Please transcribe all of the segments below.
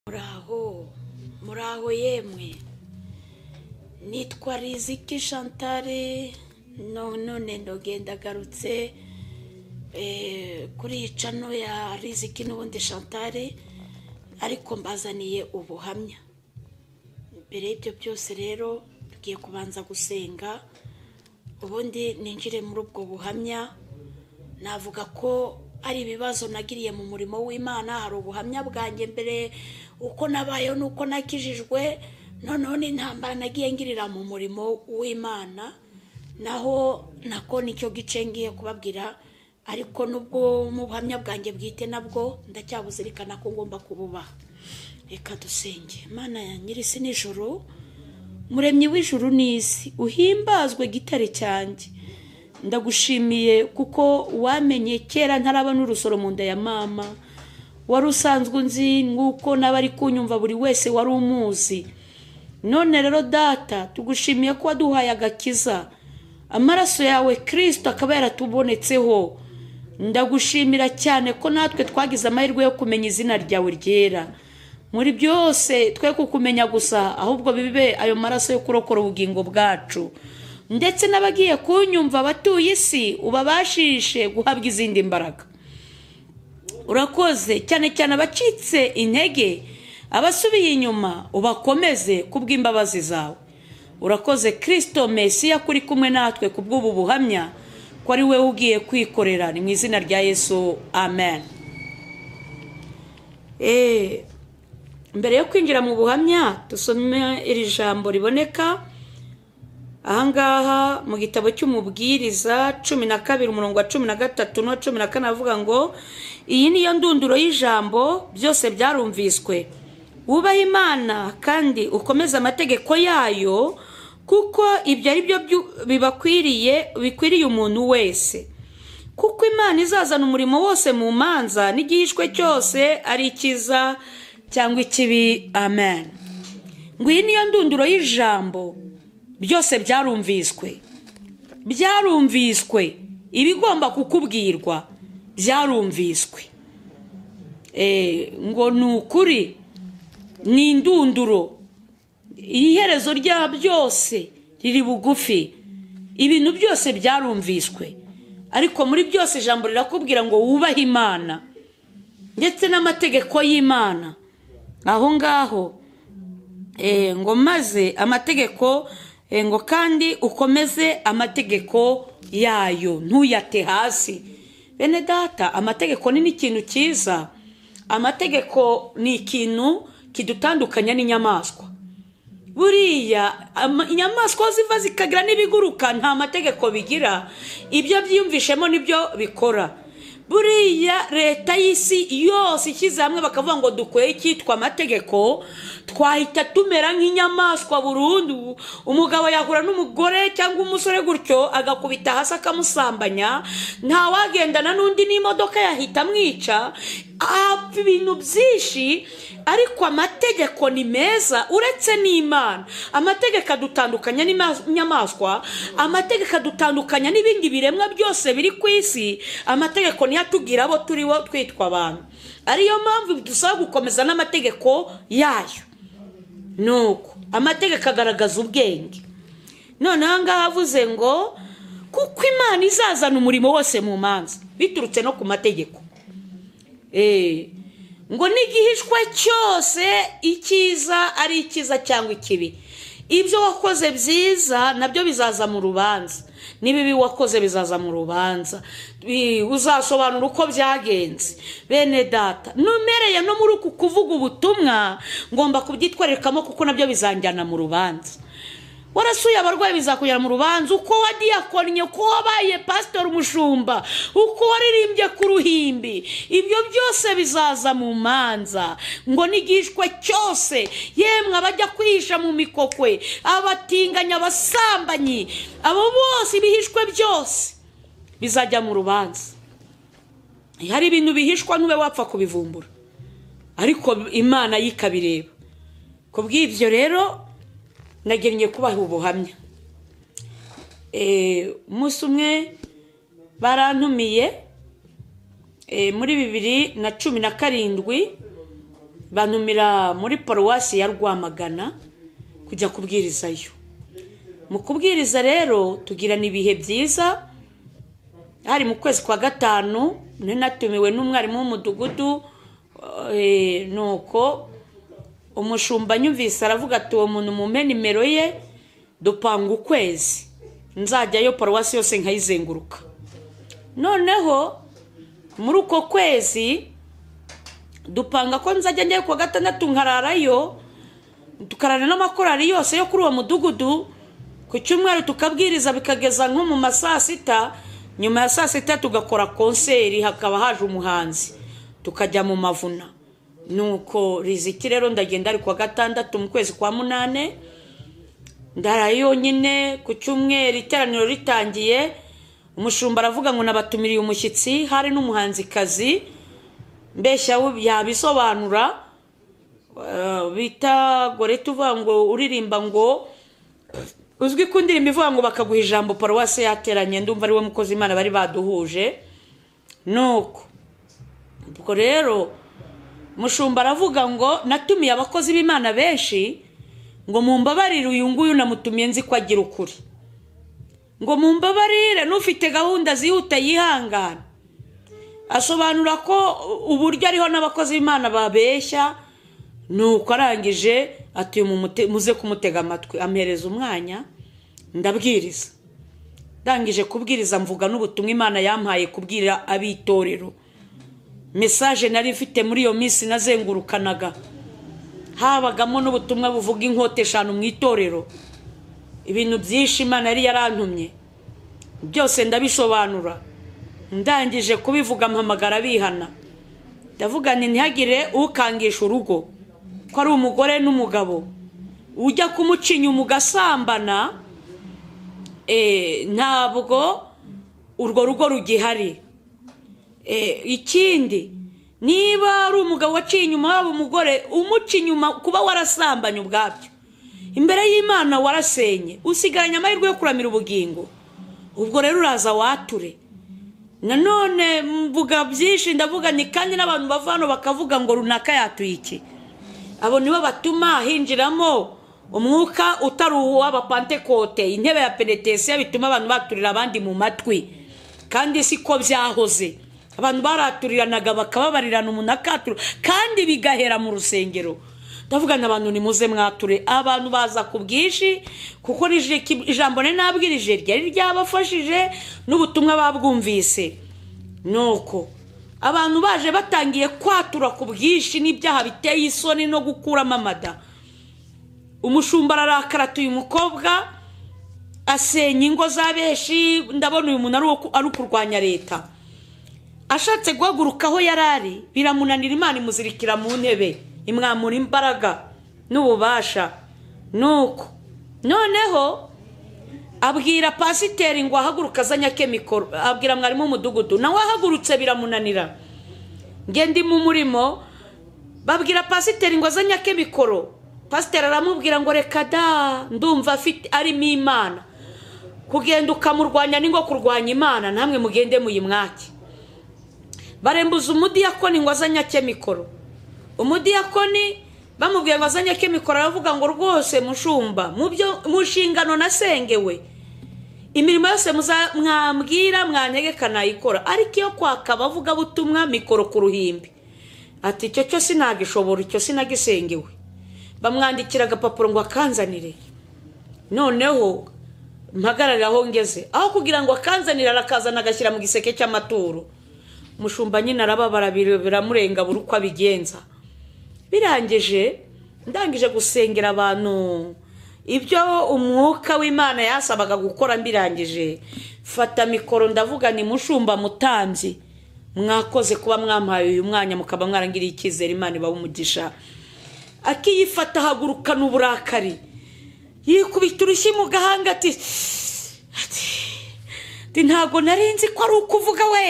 muraho muraho yemwe nitwa riziki shantare none ndogenda agarutse kuri iyi cano ya riziki n'ubundi shantare ariko mbazaniye ubuhamya mbere y'ibyo byose rero tugiye kubanza gusenga ubundi ninjire muri ubwo buhamya navuga ko ari ibibazo nagiriye mu murimo w'imana hari ubuhamya bwanjye mbere uko nabayeho n'uko nakijijwe noneho n'intambara nagiye ngirira mu murimo w'imana naho nako nicyo gice ngiye kubabwira ariko n'ubwo mu buhamya bwanjye bwite nabwo ndacyabuzirikana ko ngomba kububaha reka dusenge imana ya nyirisi nijoro muremyi w'ijuru n'isi uhimbazwe gitare cyanjye ndagushimiye kuko wamenye kera ntarabona urusoro mu nda ya mama wari usanzwe unzi nk'uko n'abari kunyumva buri wese wari umuzi none rero data tugushimiye ko waduhaye agakiza amaraso yawe kirisito akaba yaratubonetseho ndagushimira cyane ko natwe twagize amahirwe yo kumenya izina ryawe ryera muri byose twe kukumenya gusa ahubwo bibe ayo maraso yo kurokora ubugingo bwacu ndetse n'abagiye kunyumva abatuye isi ubabashishe guhabwa izindi mbaraga urakoze cyane cyane abacitse intege abasubiye inyuma ubakomeze kubw'imbabazi zawe urakoze kirisito mesiya kuri kumwe natwe ku bw'ubu buhamya ko ari we ugiye kwikorera ni mu izina rya yesu amen Eh, mbere yo kwinjira mu buhamya dusome iri jambo riboneka ahangaha mu gitabo cy'umubwiriza cumi na kabiri umurongo wa cumi na gatatu n'uwa cumi na kane avuga ngo iyi niyo ndunduro y'ijambo byose byarumviswe wubahe imana kandi ukomeze amategeko yayo kuko ibyo ari byo bibakwiriye bikwiriye umuntu wese kuko imana izazana umurimo wose mu manza n'igihishwe cyose ari icyiza cyangwa ikibi amen ngo iyi niyo ndunduro y'ijambo byose byarumviswe byarumviswe ibigomba kukubwirwa byarumviswe ngo ni ukuri ni indunduro iherezo rya byose riri bugufi ibintu byose byarumviswe ariko muri byose ijambo rirakubwira ngo wubahe imana ndetse n'amategeko y'imana aho ngaho ngo maze amategeko ngo kandi ukomeze amategeko yayo ntuyate hasi bene data amategeko ni n'ikintu cyiza amategeko ni ikintu kidutandukanya n'inyamaswa buriya inyamaswa ziva zikagira n'ibiguruka nta mategeko bigira ibyo byiyumvishemo nibyo bikora buriya leta y'isi yose ishyize hamwe bakavuga ngo dukwiye icyitwa amategeko twahita tumera nk'inyamaswa burundu umugabo yahura n'umugore cyangwa umusore gutyo agakubita hasi akamusambanya ntawagendana n'undi n'imodoka yahita amwica ibintu byinshi ariko amategeko ni meza uretse n'imana amategeko adutandukanya n'inyamaswa amategeko adutandukanya n'ibindi biremwa byose biri ku isi amategeko niyo atubwira abo turibo twitwa abantu ariyo mpamvu bidusaba gukomeza n'amategeko yayo nuko amategeko agaragaza ubwenge noneho ngaho avuze ngo kuko imana izazana umurimo wose mu manza biturutse no ku mategeko ngo n'igihishwa cyose icyiza ari icyiza cyangwa ikibi ibyo wakoze byiza nabyo bizaza mu rubanza n'ibibi wakoze bizaza mu rubanza uzasobanura uko byagenze bene data numereye no muri uku kuvuga ubutumwa ngomba kubyitwarikamo kuko nabyo bizanjyana mu rubanza warasuye abarwayi bizakugera mu rubanza uko wadiyakorinye uko wabaye pasitori umushumba uko waririmbye ku ruhimbi ibyo byose bizaza mu manza ngo n'igishwa cyose yemwe abajya kwihisha mu mikokwe abatinganya abasambanyi abo bose ibihishwe byose bizajya mu rubanza hari ibintu bihishwa ntube wapfa kubivumbura ariko imana yo ikabireba ku bw'ibyo rero nagennye kubaha ubuhamya umunsi umwe barantumiye muri bibiri na cumi na karindwi bantumira muri paruwasi ya rwamagana kujya kubwirizayo mu kubwiriza rero tugirana ibihe byiza hari mu kwezi kwa gatanu nari natumiwe n'umwarimu w'umudugudu eh, nuko umushumba nyumvise aravuga ati uwo muntu mumpe nimero ye dupanga ukwezi nzajyayo paruwasi yose nkayizenguruka noneho muri uko kwezi dupanga ko nzajya njyayo kuwa gatandatu nkararayo tukarana n'amakorari yose yo kuri uwo mudugudu ku cyumweru tukabwiriza bikageza nko mu ma saa sita nyuma ya saa sita tugakora konseri hakaba haje umuhanzi tukajya mu mavuna nuko riziki rero ndagenda ari kuwa gatandatu mu kwezi kwa munane ndarayo yonyine ku cyumweru iteraniro ritangiye umushumba aravuga ngo nabatumiriye umushyitsi hari n'umuhanzikazi mbeshya yabisobanura eh, bita gorete uvuga ngo uririmba ngo uzwi ku ndirimbo ivuga ngo bakaguha ijambo paruwasi yateranye ndumva ari we mukozi imana bari baduhuje nuko ubwo rero mushumba aravuga ngo natumiye abakozi b'imana benshi ngo mumbabarire uyu nguyu namutumiye nzi ko agira ukuri ngo mumbabarire n'ufite gahunda zihuta yihangana asobanura ko uburyo ariho n'abakozi b'imana babeshya nuko arangije ati "Uyu muze kumutega amatwi ampereza umwanya ndabwiriza ndangije kubwiriza mvuga n'ubutumwa imana yampaye kubwira ab'itorero mesaje nari mfite muri iyo minsi nazengurukanaga habagamo n'ubutumwa buvuga inkote eshanu mu itorero ibintu byinshi imana yari yarantumye byose ndabisobanura ndangije kubivuga mpamagara bihana ndavuga nti ntihagire ukangisha urugo ko ari umugore n'umugabo ujya kumuca inyuma ugasambana eh, ntabwo urwo rugo rugihari Eh, ikindi niba ari umugabo waciye inyuma waba umugore umuca inyuma kuba warasambanye ubwabyo imbere y'imana warasenye usigaranye amahirwe yo kuramira ubugingo ubwo rero uraza wature nanone mvuga byinshi ndavuga ni kandi n'abantu bava hano bakavuga ngo runaka yatuye iki abo nibo batuma hinjiramo umwuka utari uw'abapantekote intebe ya penetesiya bituma abantu baturira abandi mu matwi kandi si ko byahoze abantu baraturiranaga bakababarirana umuntu akatura kandi bigahera mu rusengero ndavuga na abantu nimuze mwature abantu baza ku bwinshi kuko rije- ijambo nari nabwirije ryari ryabafashije n'ubutumwa babwumvise nuko abantu baje batangiye kwatura ku bwinshi n'ibyaha biteye isoni no gukuramo amada umushumba ararakara atuye umukobwa asenya ingo za benshi ndabona uyu muntu ari uwo ku- ari ukurwanya leta ashatse guhaguruka aho yari ari biramunanira imana imuzirikira mu ntebe imwamura imbaraga n'ububasha nuko noneho abwira pasiteri ngo ahaguruke azanye akemikoro abwira mwarimu w'umudugudu nawe ahagurutse biramunanira ngende mu murimo babwira pasiteri ngo azanye akemikoro pasiteri aramubwira ngo reka da ndumva afite arimo imana kugenda ukamurwanya ni nko kurwanya imana namwe mugende muyimwake barembuza umudiyakoni ngo azanye akemikoro umudiyakoni bamubwiye ngo azanye akemikoro aravuga ngo rwose mushumba mu byo- mu nshingano nasengewe imirimo yose muza- mwambwira mwanyegeka nayikora ariko iyo kwaka abavugabutumwa mikoro ku ruhimbi ati icyo cyo sinagishobora icyo sinagisengewe bamwandikira agapapuro ngo akanzanire noneho mpagarare aho ngeze aho kugira ngo akanzanire arakazana agashyira mu giseke cy'amaturo mushumba nyine arababara bira- biramurenga buri uko abigenza birangije ndangije gusengera abantu ibyo umwuka w'imana yasabaga gukora mbirangije fata mikoro ndavuga ni mushumba mutambyi mwakoze kuba mwampaye uyu mwanya mukaba mwarangiriye icyizere imana ibaha umugisha akiyifata ahagurukana uburakari yikubita urushyi mu gahanga ati ati ati ntabwo nari nzi ko ari ukuvuga we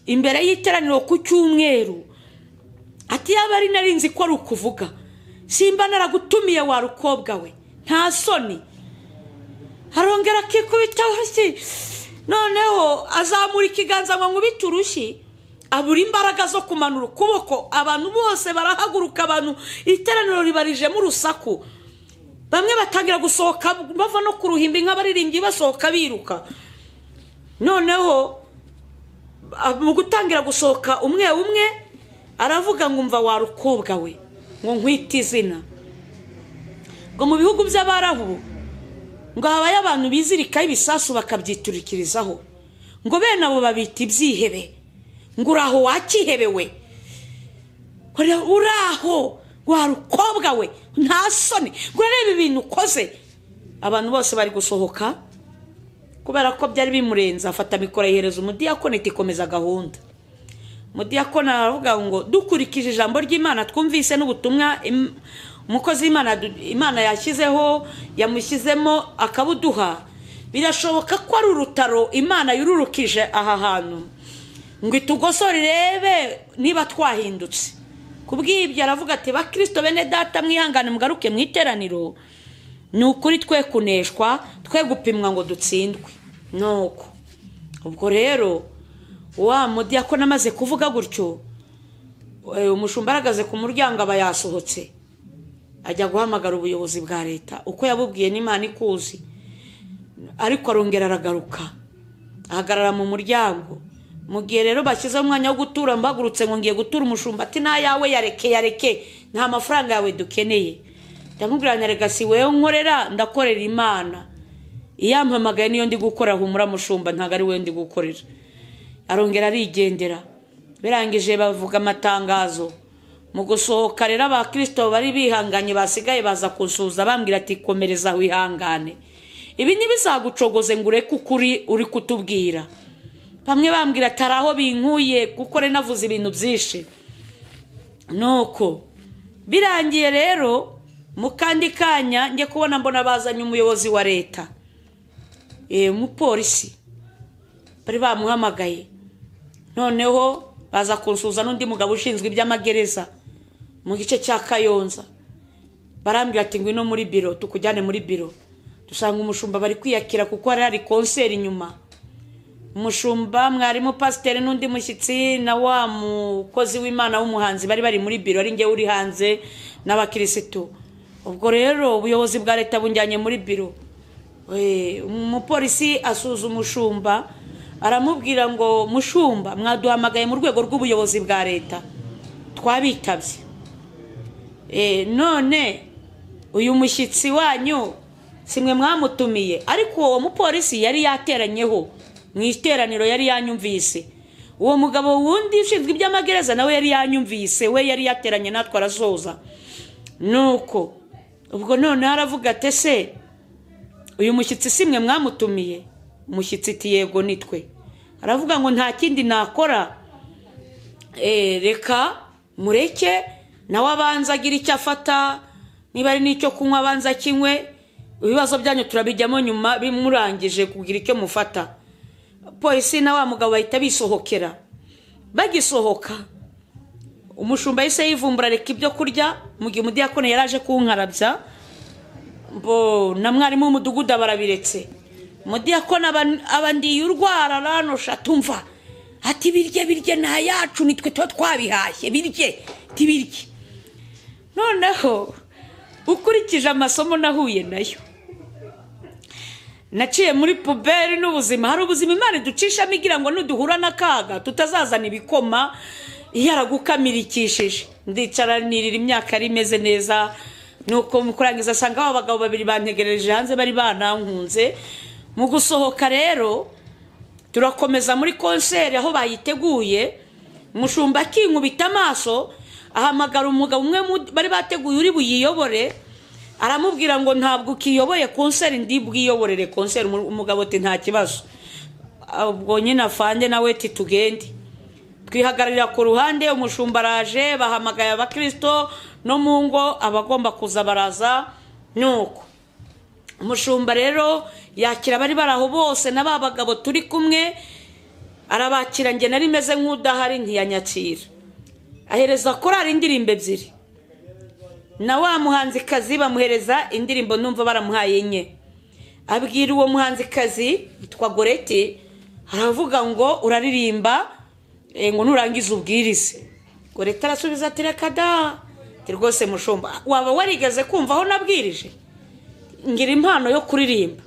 imbere y'iteraniro ku cyumweru ati yaba ari nari nzi ko ari ukuvuga simba naragutumiye wa rukobwa we nta soni arongera akikubita urushyi noneho azamura ikiganza ngo nkubite urushyi abura imbaraga zo kumanura ukuboko abantu bose barahaguruka abantu iteraniro ribarijemo urusaku bamwe batangira gusohoka bava no ku ruhimbi nk'abaririmbyi basohoka biruka noneho ah, mu gutangira gusohoka umwe umwe aravuga ngo umva warukobwa we ngo nkwite izina ngo mu bihugu by'abarabu ngo habaye abantu bizirikaho ibisasu bakabyiturikirizaho ngo bene abo babita ibyihebe ngo uraho wakihebewe Ura- uraho warukobwa we nta soni ngo urareba ibintu ukoze abantu bose bari gusohoka kubera ko byari bimurenze afata mikoro ayihereza umudiyakoni iti komeza gahunda umudiyakoni aravuga ngo dukurikije ijambo ry'imana twumvise n'ubutumwa im- umukozi w'imana du- imana yashyizeho yamushyizemo akabuduha birashoboka ko ari urutaro imana yururukije aha hantu ngo itugosore irebe niba twahindutse ku bw'ibyo aravuga ati bakirisito bene data mwihangane mugaruke mu iteraniro ni ukuri twe kuneshwa twe gupimwa ngo dutsindwe nuko ubwo rero wa mudiyakoni amaze kuvuga gutyo eh, umushumba aragaze ku muryango aba yasohotse ajya guhamagara ubuyobozi bwa leta uko yabubwiye n'imana ikuzi ariko arongera aragaruka ahagarara mu muryango mu gihe rero bashyizeho umwanya wo gutura mbagurutse ngo ngiye gutura umushumba ati nta yawe yareke yareke nta mafaranga yawe dukeneye ndamubwira nyaregasi wewe nkorera ndakorera imana iyampamagaye niyo ndi gukora humura mushumba ntabwo ari wowe ndi gukorera arongera arigendera birangije bavuga amatangazo mu gusohoka rero abakirisito bari bihanganye basigaye baza kusuhuza bambwira ati komereza wihangane ibi ntibizagucogoze ngo ureke ukuri uri kutubwira bamwe bambwira ati hari aho binkuye kuko rero navuze ibintu byinshi nuko birangiye rero mu kandi kanya njye kubona mbona bazanye umuyobozi wa leta Eh, umupolisi bari bamuhamagaye noneho baza kunsuza n'undi mugabo ushinzwe iby'amagereza mu gice cya kayonza barambwira ati ngwino muri biro tukujyane muri biro dusanga umushumba bari kwiyakira kuko hari hari konseri inyuma umushumba mwarimu pasiteri n'undi mushyitsi na wa mukozi w'imana w'umuhanzi bari bari muri biro ari ngewe uri hanze n'abakirisitu ubwo rero ubuyobozi bwa leta bunjyanye muri biro Eh, umupolisi asuza umushumba aramubwira ngo mushumba mwaduhamagaye mu rwego rw'ubuyobozi bwa leta twabitabye Eh, none uyu mushyitsi wanyu simwe mwamutumiye ariko uwo mupolisi yari yateranyeho mu iteraniro yari yanyumvise uwo mugabo wundi ushinzwe iby'amagereza nawe yari yanyumvise we yari yateranye natwe arasoza nuko ubwo noneho aravuga ati se uyu mushyitsi simwe mwamutumiye umushyitsi iti yego nitwe aravuga ngo nta kindi nakora Eh, reka mureke nawe abanza agira icyo afata niba ari n'icyo kunywa abanza akinywe ibibazo byanyu turabijyamo nyuma bimurangije kugira icyo mufata polisi na wa mugabo bahita bisohokera bagisohoka umushumba yahise yivumbura reka ibyo kurya mu gihe umudiyakoni yari aje kunkarabya bo na mwarimu w'umudugudu barabiretse umudiyakoni aba- aba ndiye urwara aranosha tumva ati birye birye nta yacu nitwe tuba twabihashye birye tibirye noneho ukurikije amasomo nahuye nayo naciye muri puberi n'ubuzima hari ubuzima imana iducishamo igira ngo nuduhura n'akaga tutazazana ibikoma yaragukamirikishije ndicara nirira imyaka yari imeze neza nuko mu kurangiza asanga aba bagabo babiri bantegereje hanze bari banankunze mu gusohoka rero turakomeza muri konseri aho bayiteguye mushumba akinkubita amaso ahamagara umugabo umwe mu- bari bateguye uri buyiyobore aramubwira ngo ntabwo ukiyoboye konseri ndi bwiyoborere konseri Umu- umugabo ati nta kibazo ubwo nyine afange nawe ati tugende twihagararira ku ruhande umushumba araje bahamagaye abakirisito no mu ngo abagomba kuza baraza nuko umushumba rero yakira abari bari aho bose na ba bagabo turi kumwe arabakira njye nari meze nk'udahari ntiyanyakira ahereza korari indirimbo ebyiri na wa muhanzikazi bamuhereza indirimbo numva baramuhaye enye abwira uwo muhanzikazi witwa goreti aravuga ngo uraririmba Eh, ngo nurangiza ubwirize ngo leta arasubiza ati reka da ati rwose mushumba waba warigeze kumva aho nabwirije ngira impano yo kuririmba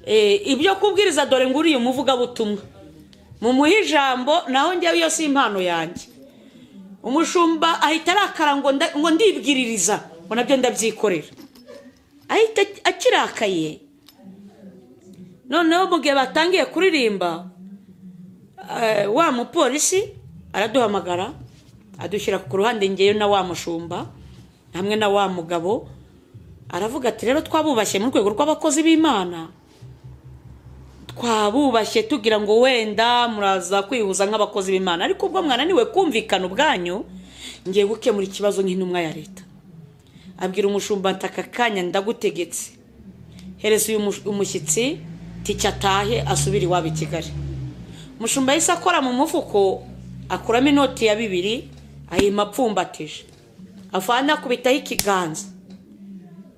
Eh, ibyo kubwiriza dore ngo uriye umuvugabutumwa mumuhe ijambo naho njyewe iyo si impano yanjye umushumba ahita arakara ngo nda- ngo ndibwiririza ngo nabyo ndabyikorera ahita akirakaye noneho mu gihe batangiye kuririmba eh, wa mupolisi araduhamagara adushyira ku ruhande ngeyo na wa mushumba hamwe na wa mugabo aravuga ati rero twabubashye mu rwego rw'abakozi b'imana twabubashye tugira ngo wenda muraza kwihuza nk'abakozi b'imana ariko ubwo mwananiwe kumvikana ubwanyu ngiye gukemura ikibazo nk'intumwa ya leta abwira umushumba ati aka kanya ndagutegetse hereza uyu mush- umushyitsi ticyo atahe asubire iwabo i kigali umushumba yahise akora mu mufuko akuramo inoti ya bibiri ayima apfumbatije avana akubitaho ikiganza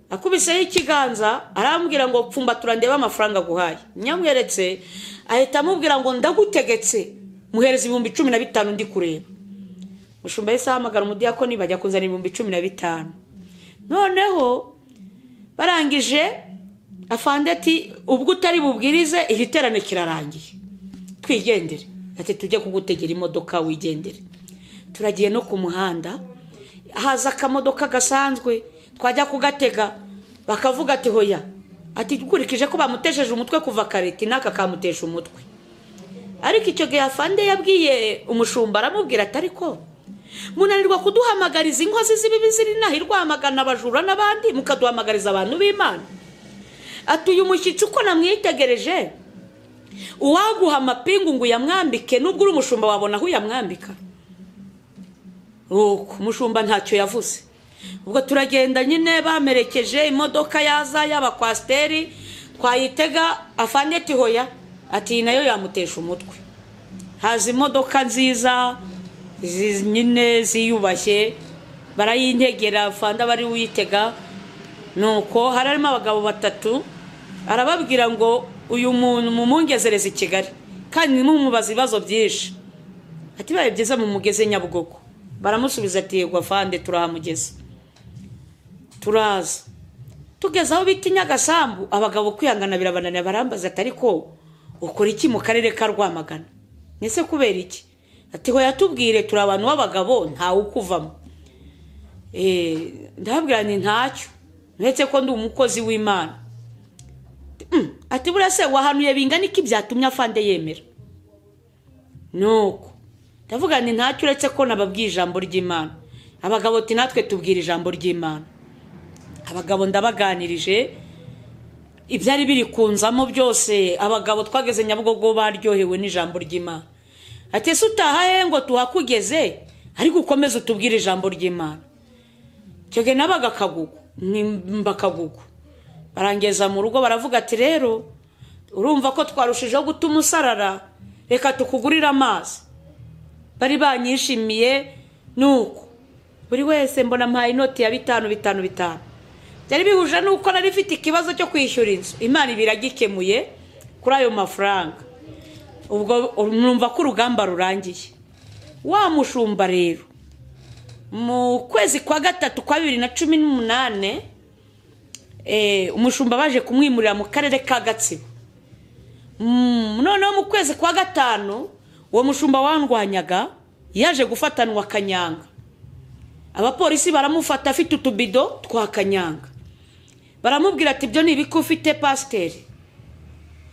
akubiseho ikiganza arambwira ngo pfumbatura ndebe amafaranga aguhaye nyamweretse ahita amubwira ngo ndagutegetse muhereza ibihumbi cumi na bitanu ndi kureba mushumba yahise ahamagara umudiyakoni bajya kuzana ibihumbi cumi na bitanu noneho barangije afande ati ubwo utari bubwirize iri terane kirarangiye twigendere ati tujye kugutegera imodoka wigendere turagiye no ku muhanda haza akamodoka gasanzwe twajya kugatega bakavuga ati hoya ati dukurikije ko bamutesheje umutwe kuva kare ati n'aka kamutesha umutwe ariko icyo gihe afande yabwiye umushumba aramubwira ati ariko munanirwa kuduhamagariza inkozi z'ibibi ziri inaha irwamagana abajura n'abandi mukaduhamagariza abantu b'imana ati uyu mushyitsi uko namwitegereje uwaguha amapingu ngo uyamwambike nubwo uri umushumba wabona aho uyamwambika uko umushumba ntacyo yavuze ubwo turagenda nyine bamerekeje imodoka yaza y'abakwasiteri twayitega afande ati hoya ati iyi nayo yamutesha umutwe haza imodoka nziza zi- nyine ziyubashye barayintegera afande aba ari we uyitega nuko hari harimo abagabo batatu arababwira ngo uyu muntu mumungezereze i kigali kandi mumubaza ibibazo byinshi ati bibaye byiza mu mugeze nyabugogo baramusubiza ati yego afande turahamugeza turaza tugeze aho bita i nyagasambu abagabo kwihangana birabananira barambaza ati ariko ukora iki mu karere ka rwamagana mbese kubera iki ati hoya tubwire turi abantu b'abagabo ntawe ukuvamo Eh, ndababwira ni ntacyo uretse ko ndi umukozi w'imana Mm, ati buriya se wahanuye bingana iki byatumye afande yemera nuko ndavuga ni ntacyo uretse ko nababwiye ijambo ry'imana abagabo ati natwe tubwira ijambo ry'imana abagabo ndabaganirije ibyari biri kunzamo byose abagabo twageze nyabugogo baryohewe n'ijambo ry'imana ati ese utahahe ngo tuhakugeze ariko ukomeze utubwire ijambo ry'imana icyo gihe nabaga akagugu nimba akagugu barangeza mu rugo baravuga ati rero urumva ko twarushijeho gutuma usarara reka tukugurire amazi bari banyishimiye nuko buri wese mbona mpaye inoti ya bitanu bitanu bitanu byari bihuje nuko nari mfite ikibazo cyo kwishyura inzu imana ibi iragikemuye kuri ayo mafaranga ubwo numva ko urugamba rurangiye wa mushumba rero mu kwezi kwa gatatu kwa bibiri na cumi n'umunani eh, umushumba baje kumwimurira mu karere ka gatsibo Mm, noneho mu kwezi kwa gatanu uwo mushumba wandwanyaga yaje gufatanwa kanyanga abapolisi baramufata afite utubido twa kanyanga baramubwira ati ibyo ni ibiki ufite pasiteri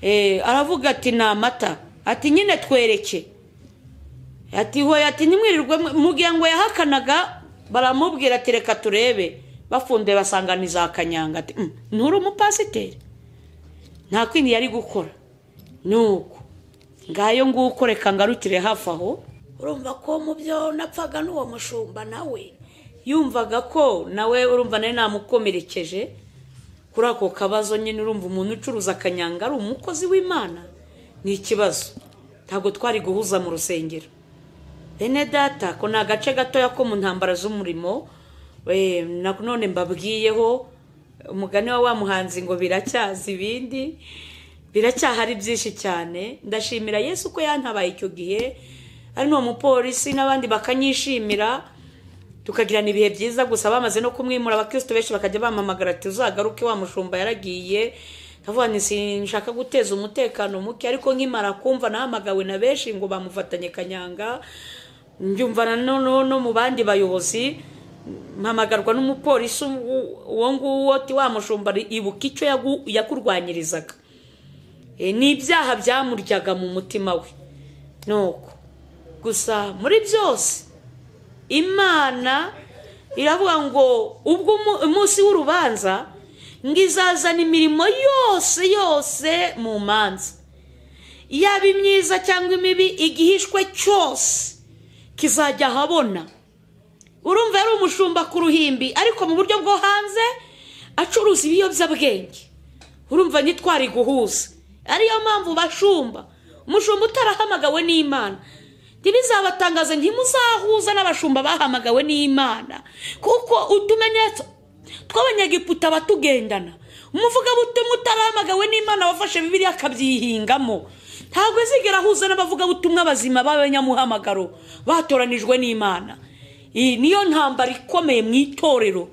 Eh, aravuga ati ni amata ati nyine twereke ati hoya ati ntimwirirwe mu- mugihe ngo yahakanaga baramubwira ati reka turebe bafunde basanga ni za kanyanga ati "Mm, nturi umupasiteri nta kwindi yari gukora nuko ngayo nguko reka ngarukire hafi aho urumva ko mu byo napfaga n'uwo mushumba nawe yumvaga ko nawe urumva nawe namukomerekeje kuri ako kabazo nyine urumva umuntu ucuruza akanyanga ari umukozi w'imana ni ikibazo ntabwo twari guhuza mu rusengero bene data ko ni agace gatoya ko mu ntambara z'umurimo eh, na- none mbabwiyeho umugani wa wa muhanzi ngo biracyaza ibindi biracyahari byinshi cyane ndashimira yesu ko yantabaye icyo gihe ari n'uwo mupolisi n'abandi bakanyishimira tukagirana ibihe byiza gusa bamaze no kumwimura abakristo benshi bakajya bamamagara ati uzagaruke wa mushumba yaragiye ndavuga nti sinshaka guteza umutekano muke ariko nkimara kumva nahamagawe na benshi ngo bamufatanye kanyanga njyumva na noneho no mu bandi bayobozi mpamagarwa n'umupolisi uwo- uwo nguwo ati wa mushumba ibuka icyo yagu- yakurwanyirizaga E, ni ibyaha byamuryaga mu mutima we nuko gusa muri byose imana iravuga ngo ubwo umu- umunsi w'urubanza ngo izazana imirimo yose yose mu manza yaba imyiza cyangwa imibi igihishwe cyose kizajya ahabona urumva yari umushumba ku ruhimbi ariko mu buryo bwo hanze acuruza ibiyobyabwenge urumva ntitwari guhuza ariyo mpamvu bashumba umushumba utarahamagawe n'imana ntibizabatangaze ntimuzahuza n'abashumba bahamagawe n'imana kuko utumenyetso tw'abanyagiputa batugendana umuvugabutumwa utarahamagawe n'imana wafashe bibiriya akabyihingamo ntabwo izigera ahuza n'abavugabutumwa bazima b'abanyamuhamagaro batoranijwe n'imana iyi niyo ntambara ikomeye mu itorero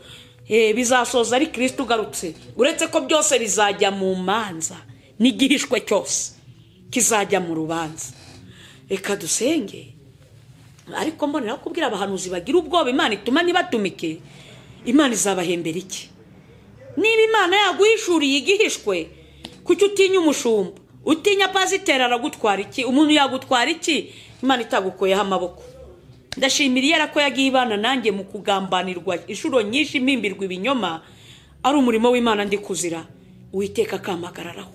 Eh, bizasoza ari kirisita ugarutse uretse ko byose bizajya mu manza n'igihishwe cyose kizajya mu rubanza reka dusenge ariko mbonera kubwira abahanuzi bagira ubwoba imana ituma ntibatumike imana izabahembera iki niba imana yaguhishuriye igihishwe kuki utinya umushumba utinya pasiteri aragutwara iki umuntu yagutwara iki imana itagukoyeho amaboko ndashimira iyera ko yagiye ibana nanjye mu kugambanirwa inshuro nyinshi mpimbirwa ibinyoma ari umurimo w'imana ndi kuzira uwiteka akamagararaho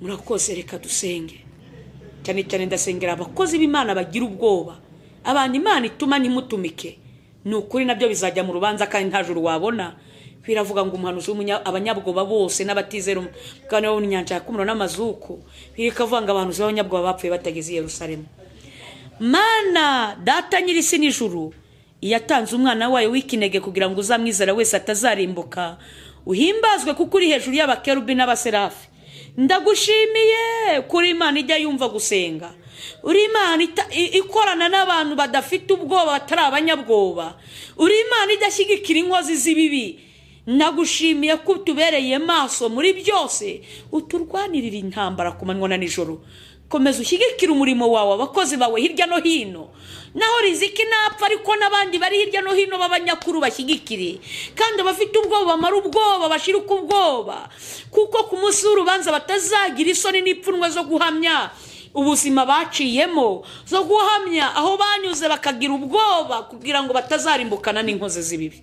murakoze reka dusenge cyane cyane ndasengera abakozi b'imana bagira ubwoba abantu imana ituma ntimutumike ni ukuri nabyo bizajya mu rubanza kandi nta juru wabona biravuga ngo umuhanuzi w'umunya- abanyabwoba bose n'abatizera umugabane wo mu nyanja ya kumuro n'amazuko birikavuga ngo abahanuzi b'abanyabwoba bapfuye batageze i yerusalemu mana data nyir'isi n'ijuru yatanze umwana wayo w'ikinege kugira ngo uzamwizera wese atazarimbuka uhimbazwe kuko uri hejuru y'abakerubi n'abaserafi ndagushimiye kuri imana ijya yumva gusenga uri imana ita- i- ikorana n'abantu badafite ubwoba batari abanyabwoba uri imana idashyigikira inkozi z'ibibi nagushimiye ko utubereye maso muri byose uturwanirira intambara ku manywa na nijoro komeza ushyigikire umurimo wawe abakozi bawe hirya no hino naho riziki napfa ariko n'abandi bari hirya no hino b'abanyakuru bashyigikire kandi abafite ubwoba bamara ubwoba bashirika ubwoba kuko ku munsi w'urubanza batazagira isoni n'ipfunwe zo guhamya ubuzima baciyemo zo guhamya aho banyuze bakagira ubwoba kugira ngo batazarimbukana n'inkozi z'ibibi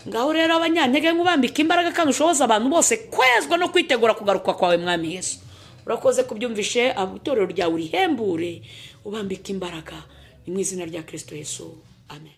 ngaho rero abanyantege nk'ubambika imbaraga kandi ushoboza abantu bose kwezwa no kwitegura kugaruka kwawe mwami yesu urakoze kubyumvishe itorero ryawe urihembure ubambika imbaraga ni mu izina rya kirisito yesu amen